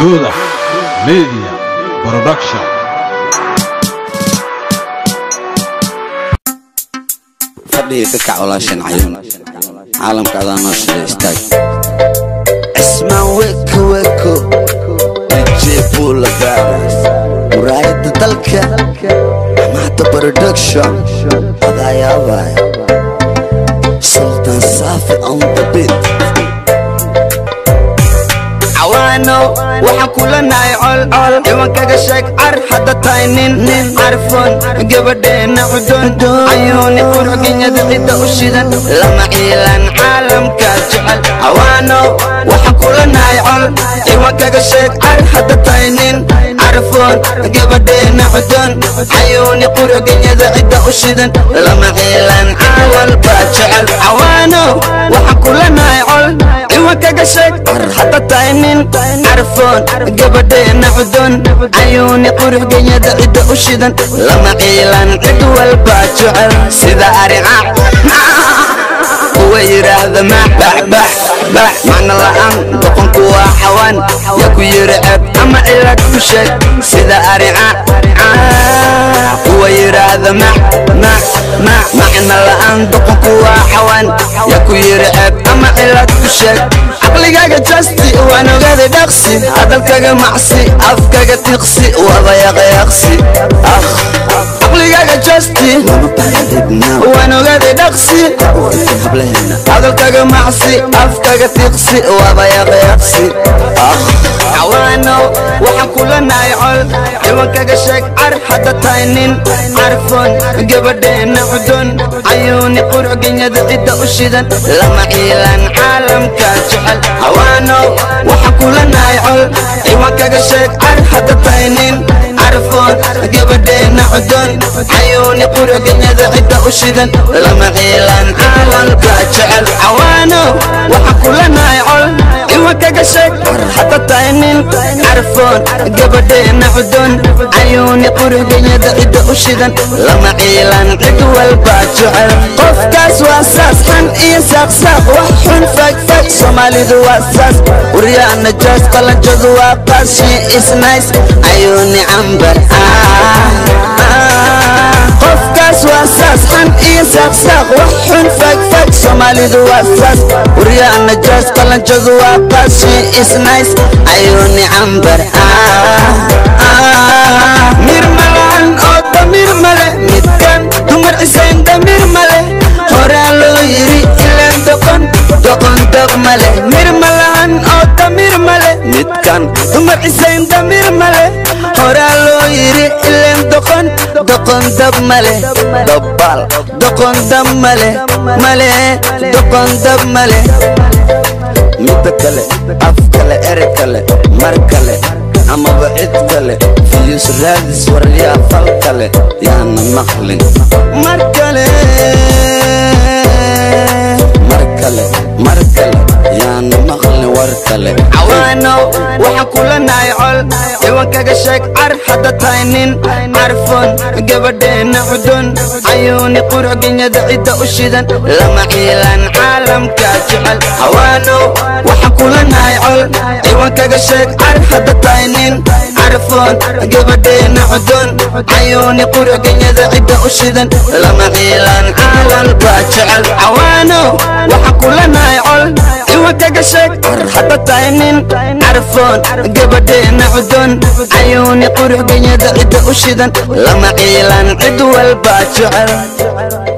Huda Media Production. fadhiga ka kac walaashan cayuun caalamka adaa noo shida istaag cismaan weko weko dj bula baras muraayada dalka amaata production adaa yaabaya sultan saafi on the beat cawaano waxaan kula nahay colcol ciwankaga sheeg car hadda tahay nin nin carfoon gabadheena cudun cayuuni qurxinyada cidda u shidan lama ciilan caalamka jecel cawaano waxaan kula nahay col ciwankaga sheeg car hadda tahay nin carfoon gabadheena cudun cayuuni qurxinyada cidda u shidan lama ciilan caalamka jecel cawaano waxaan kula nahay col ciwankaga sheeg car hadda tahay nin carfoon gabadheena cudun cayuuni quruxgenyada cidda u shidan lama ciilan cid walba jecel sida arica kuwa yidhaahda maxbaxbax bax macna la'aan doqonku waa xawaan yaa ku yidhi ceeb ama cilad ku sheeg sida arica kuwa yidhaahda max max max macna la'aan doqonku waa xawaan yaa ku yidhi ceeb ama cilad ku sheeg caqligaaga jasti waan ogaaday dhaqsi hadalkaga macsi afkaga tiqsi waba yaqyaqsi akh caqligaaga jasti waan ogaaday dhaqsi hadalkaga macsi afkaga tiqsi waba yaqyaqsi akh cawaano waxaan kula nahay col ciwankaga sheeg car hadda tahay nin carfoon gabadheena cudun cayuuni qurxinyada cidda u shidan lama ciilan caalamka jecel cawaano waxaan kula nahay col ciwankaga sheeg car hadda tahay nin carfoon gabadheena cudun cayuuni qurxinyada cidda u shidan lama ciilan caalamka jecel cawaano waxaan kula nahay col ciwankaga sheeg car hadda tahay nin carfoon gabadheena cudun cayuuni qurxinyada cidda u shidan lama ciilan cid walba jecel qofkaas waa saas xan iyo saaqsaaq wax xun fagfag soomaalidu waa saas waryaana jaas qalanjadu waa qaas she is nice cayuuni cambar qofkaas waa saas xan iyo saaqsaaq wax xun fagfag soomaalidu waa saas waryaana jaas qalanjadu waa qaas she is nice cayuuni cambar mir malaan oo damir male midkan dumar cisayn damir male horaa loo yiri ilaan doqon doqon dab male mir malaan oo damir male midkan dumar cisayn damir male horaa loo yiri ilaan doqon doqon dab male dobbal doqon dab male male doqon dab male midda kale af kale ere kale mar kale amaba cid kale fiyus raadis waryaa fal kale yaana maqlin mar kale mar kale mar kale yaana maqlin war kale cawaano waxaan kula nahay col ciwankaga sheeg car hadda tahay nin carfoon gabadheena cudun cayuuni qurxinyada cidda u shidan lama ciilan caalamka jecel cawaano waxaan kula nahay col ciwankaga sheeg car hadda tahay nin carfoon gabadheena cudun cayuuni qurxinyada cidda u shidan lama ciilan caalamka jecel cawaano waxaan kula nahay col ciwankaga sheeg car hadda tahay nin carfoon gabadheena cudun cayuuni qurxinyada cidda u shidan lama ciilan cid walba jecel